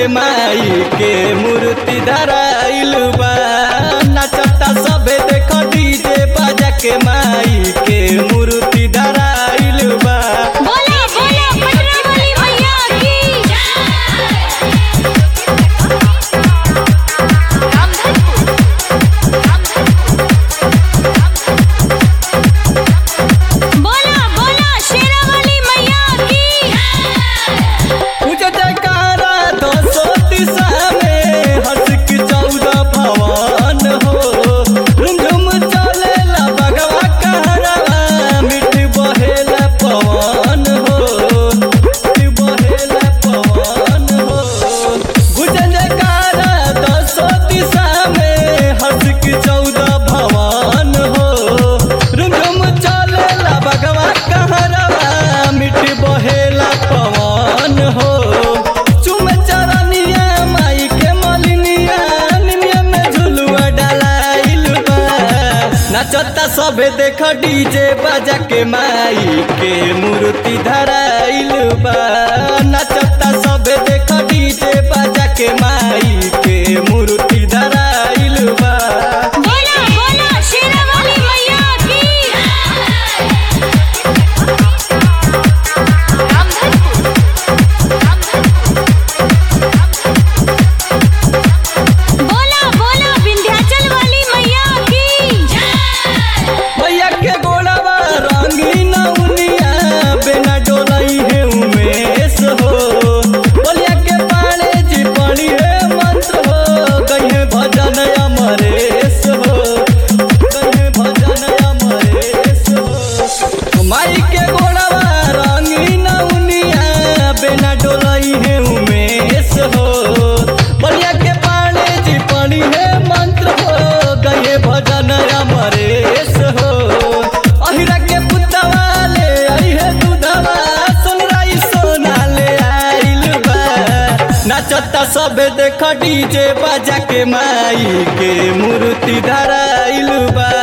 माई के मूर्ति धराइल बा नचता सबे देख डीजे बाजा के माई के मूर्ति धराइल बा बोला बोला पटना वाली भैया की बोला बोला शेरा वाली मैया की पूज जयकारा दसो दिशा में हंस की चौदह भवन हो झुमझुम चलेला बगवा कहरवा मिठ बहेला पवन हो मिठ बहेला पवन हो पूज जयकारा दसो दिशा में हंस की चौदह भवन हो झुमझुम चलेला बगवा कहरवा मिठ बहेला पवन हो चुम चरनिया माई के मलिनिया निमिया में झुलुआ डलाइल बा नचता सबे देख डीजे बाजा के माई के मूर्ति धराइल बा नचता सबे देख डीजे बाजा के माई के मूर्ति धराइल बा बोला बोला शेरा वाली मैया की बोला बोला विंध्याचल वाली मैया की भैया के गोड़वा रंगीन उनिया बिना डोलई है उमेश हो बोलिया के पाले जी पड़ी है मंत्र हो कहीं भजन अमरेश हो कहीं भजन अमरेश हो माई के गोड़वा रंगीन उनिया बिना डोलई है उमेश हो बोलिया के पाले जी पड़ी है मंत्र हो गए भजन अमरेश हो अहिरा के पुतवा ले आई है दूधवा सुनराई सोना ले आइल बा नचता सबे देख डीजे बाजा के माई के मूर्ति धराइल बा